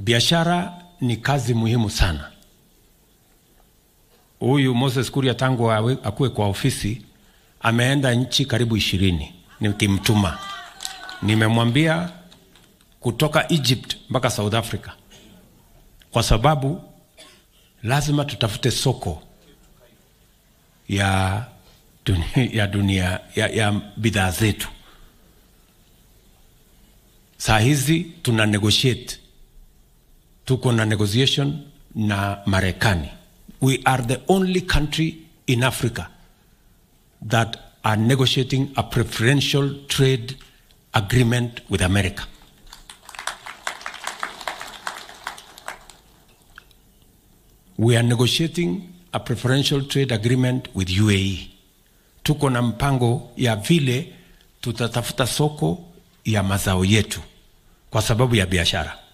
biashara ni kazi muhimu sana. Huyu Moses Kuria tangu awe- akuwe kwa ofisi ameenda nchi karibu ishirini nikimtuma, nimemwambia kutoka Egypt mpaka South Africa, kwa sababu lazima tutafute soko ya dunia, ya, dunia, ya, ya bidhaa zetu. Saa hizi tuna negotiate, tuko na negotiation na Marekani. We are the only country in Africa that are negotiating a preferential trade agreement with America. We are negotiating a preferential trade agreement with UAE. Tuko na mpango ya vile tutatafuta soko ya mazao yetu kwa sababu ya biashara.